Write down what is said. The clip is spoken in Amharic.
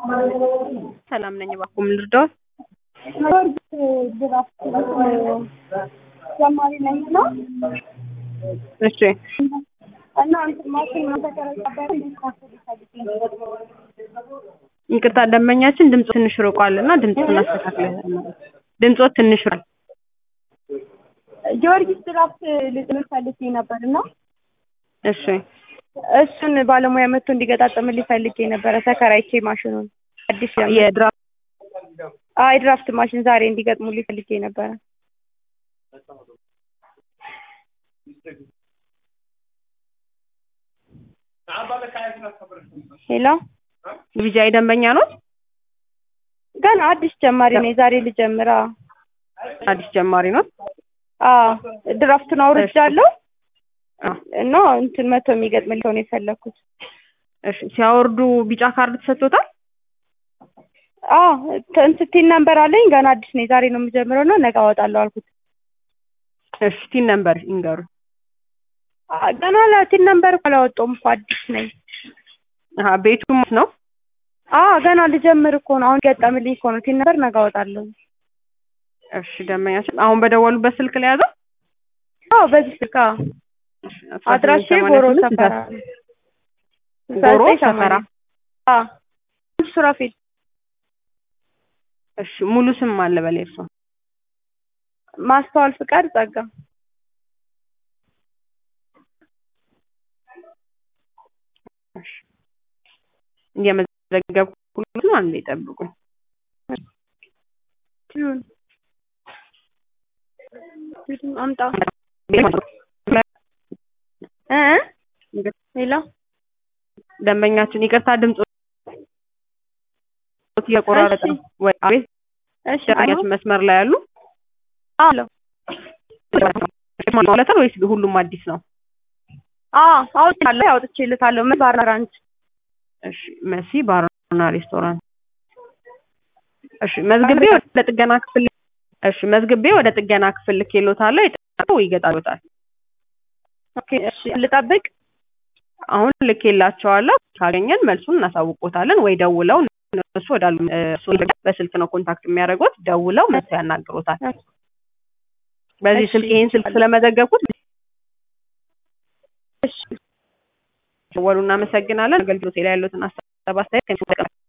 ሰላም ነኝ። እባክዎ ምን ልርዳዎት? ጀማሪ ነኝ እና እሺ እና እንትን ማሽን ተቀረጸበት ይቅርታ ደንበኛችን ድምፅ ትንሽ ርቋል እና ድምፅ እናስተካክለ ድምፆት ትንሽ ርቋል። ጊዮርጊስ ድራፍት ልጥል ፈልጌ ነበር እና እሺ እሱን ባለሙያ መጥቶ እንዲገጣጠምልኝ ፈልጌ ነበረ። ተከራይቼ ማሽኑን አዲስ ጀምር የድራፍት አይ ድራፍት ማሽን ዛሬ እንዲገጥሙልኝ ፈልጌ ነበረ። ሄሎ ቪጃይ ደንበኛ ነው። ገና አዲስ ጀማሪ ነኝ። ዛሬ ልጀምራ። አዲስ ጀማሪ ነው። አዎ ድራፍቱን አውርጃለሁ አ፣ እና እንትን መቶ የሚገጥምልኝ ሰው ነው የፈለኩት። እሺ ሲያወርዱ ቢጫ ካርድ ተሰጥቶታል። አዎ እንትን ቲን ነምበር አለኝ። ገና አዲስ ነኝ። ዛሬ ነው የምጀምረው እና ነገ አወጣለሁ አልኩት። እሺ ቲን ነምበር ይንገሩ። አ፣ ገና ቲን ነምበር እኮ አላወጣሁም እኮ አዲስ ነኝ። አሀ ቤቱ ማለት ነው። አዎ ገና ልጀምር እኮ ነው። አሁን ገጠምልኝ እኮ ነው። ቲን ነምበር ነገ አወጣለሁ። እሺ ደንበኛችን አሁን በደወሉበት ስልክ ላይ ያዘው። አዎ በዚህ ስልክ አዎ። አድራሼ ጎሮ ሰፈራ ነው። ጎሮ ዘጠኝ ሰፈራ። ሰማንያ አዎ ሱራፌል እሺ ሙሉ ስም አለ በላይ እርሶ? ማስተዋል ፍቃድ ጸጋ እሺ እየመዘገብኩት ነው። አንዴ ጠብቁኝ። ይሁን አምጣ እ ሌላ ደንበኛችን ይቅርታ ድምፅ እየቆራረጠ ነው ወይ? አቤት እሺ ደንበኛችን መስመር ላይ ያሉ አሎ ማለት ወይስ ሁሉም አዲስ ነው? አዎ አውጥቻለሁ አውጥቼልታለሁ ምን ባራራንች እሺ መሲ ባርና ሬስቶራንት። እሺ መዝግቤ ወደ ጥገና ክፍል እሺ መዝግቤ ወደ ጥገና ክፍል ልኬሎታለሁ። የጠራው ይገጣሉታል። ኦኬ እሺ ልጠብቅ አሁን ልኬላቸዋለሁ። ካገኘን መልሱን እናሳውቆታለን ወይ ደውለው እነሱ ወዳሉ እሱ በስልክ ነው ኮንታክት የሚያደርጉት። ደውለው መልስ ያናግሮታል። በዚህ እሺ። ስልክ ይሄን ስልክ ስለመዘገብኩት እሺ ደወሉ። እናመሰግናለን። አገልግሎት ላይ ያሉትን አስተያየት